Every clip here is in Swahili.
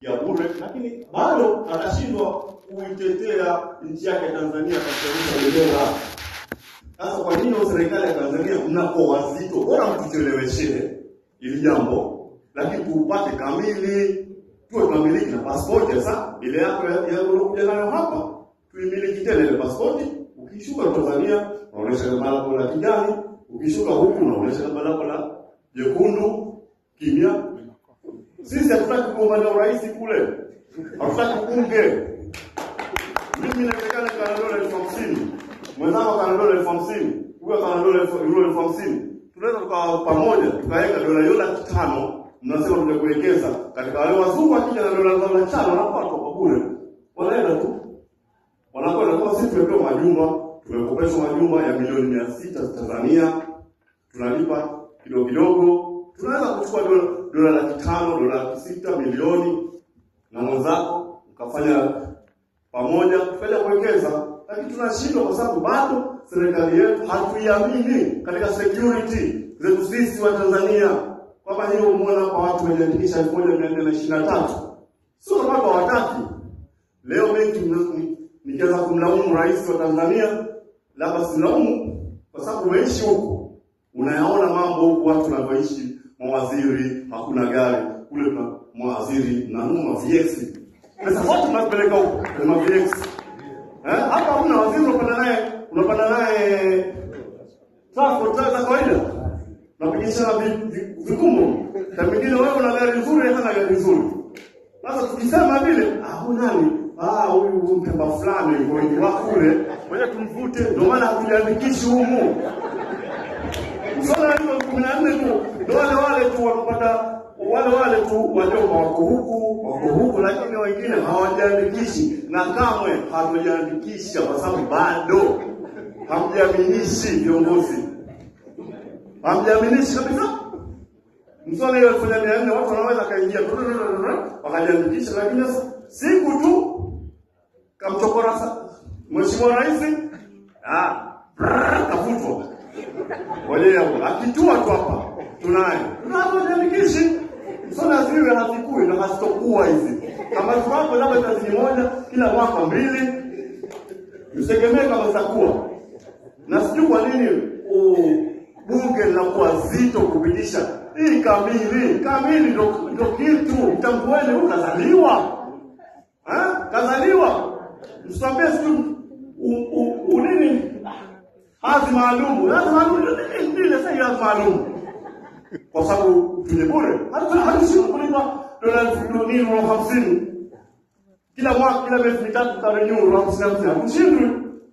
ya bure, lakini bado atashindwa kuitetea nchi yake Tanzania katika bendera. Sasa kwa nini serikali ya Tanzania mnakuwa wazito? Bora mtucheleweshe ili jambo, lakini tupate kamili, tuwe tunamiliki na pasipoti. Sasa ile yako ya ya uliokuja nayo hapa tuimiliki tena ile pasipoti. Ukishuka Tanzania unaonyesha gamba lako la kijani, ukishuka huku unaonyesha gamba lako la jekundu, kimya. Sisi hatutaki kugombania urais kule, hatutaki bunge. Mimi inawezekana kana dola elfu hamsini mwenzangu kana dola elfu hamsini huyo kana dola elfu euro elfu hamsini tunaweza tukawa pamoja tukaweka dola hiyo laki tano mnasema tumekuwekeza katika wale wazungu wakija na dola zao laki tano wanapata kwa bure wanaenda tu wanakwenda kwa sisi tumepewa majumba tumekopeshwa majumba ya milioni mia sita Tanzania tunalipa kidogo kidogo tunaweza kuchukua dola dola laki tano dola laki sita milioni na mwenzako ukafanya pamoja kufanya kuwekeza, lakini tunashindwa kwa sababu bado serikali yetu hatuiamini katika security zetu sisi wa Tanzania, kwamba hiyo umeona kwa watu wamejiandikisha elfu moja mia nne na ishirini na tatu sio kwamba hawataki. Leo benki ni- nikianza kumlaumu rais wa Tanzania, labda silaumu kwa sababu umeishi huko, unayaona mambo huku watu wanavyoishi, mawaziri hakuna gari kule, kuna mawaziri nanunua VX pesa zote tunazipeleka huko kwenye ma VX eh, hapa hamna waziri unapanda naye unapanda naye transport za kawaida unapigishana vi- vi- vikumbo na mwingine wewe una gari nzuri hana gari nzuri sasa tukisema vile ah huyu nani ah huyu mpemba fulani wengi wa kule ngoja tumvute ndio maana hatujiandikishi humu Swala hilo kumi na nne tu ndio wale wale tu wanapata wale wale tu wajomba wako huku wako huku, lakini wengine hawajiandikishi, na kamwe hatujaandikisha kwa sababu bado hamjaminishi viongozi, hamjaminishi kabisa. Mswala hiyo elfu moja mia nne watu wanaweza kaingia wakajiandikisha, lakini sasa siku tu kamchokora sa- mheshimiwa rais ah, brrr, kafutwa Ngoja akitua tu hapa tunaye. Tunapojiandikishi msona ziwe hazikui na hazitokuwa hizi. Kama tuwapo labda tazini moja kila mwaka mbili. Msitegemee kama zitakuwa. Na sijui kwa nini u- bunge linakuwa zito kupitisha hii kamili. Kamili ndo ndo kitu. Mtambueni huyu kazaliwa. Ha? Kazaliwa. Msitambie sijui u- u- u- nini hadhi maalumu. Hadhi maalumu ndio nini? Nini sasa hiyo hadhi maalumu? Kwa sababu tuje bure. Hata hatushindwi kulipa dola elfu nini na hamsini kila mwaka, kila miezi mitatu tutarenew na hamsini hamsini. Hatushindwi.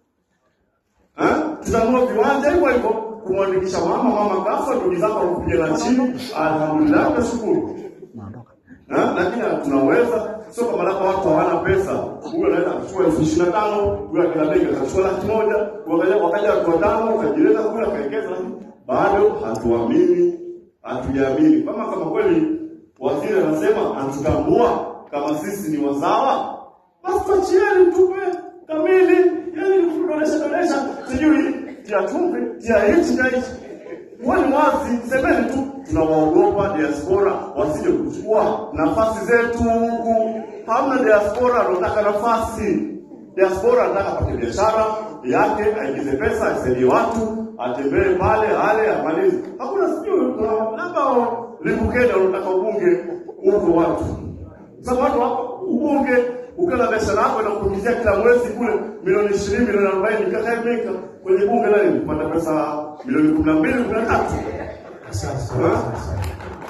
Eh? Tutanunua viwanja hivyo hivyo kumwandikisha mama, mama kafa, ndugu zako wanakupiga na chini. Alhamdulillah, nashukuru. Eh? Lakini tunaweza sio kama labda watu hawana pesa. Huyo anaweza kuchukua elfu ishirini na tano, huyo akina benki akachukua laki moja, wakaja wakaja watu watano, wakajileta kule akaekeza, bado hatuamini, hatujaamini kama kama kweli waziri anasema anatutambua kama sisi ni wazawa, basi tuachieni tupe kamili, yani kudonesha donesha, sijui tia chumvi, tia hichi tia hichi Wani wazi, semeni tu tunawaogopa diaspora wasije kuchukua nafasi zetu huku. Hamna diaspora anataka nafasi. Diaspora anataka apate biashara yake, aingize pesa, aisaidie watu, atembee pale, ale, amalize. Hakuna sijui kuna labda Limbukeni wanataka ubunge huko watu. Sasa watu hapo ubunge ukiwa na biashara yako inakuingizia kila mwezi kule milioni 20 milioni 40 kaka meka kwenye bunge nani kupata pesa milioni 12 13 Sasa, Ha? sasa.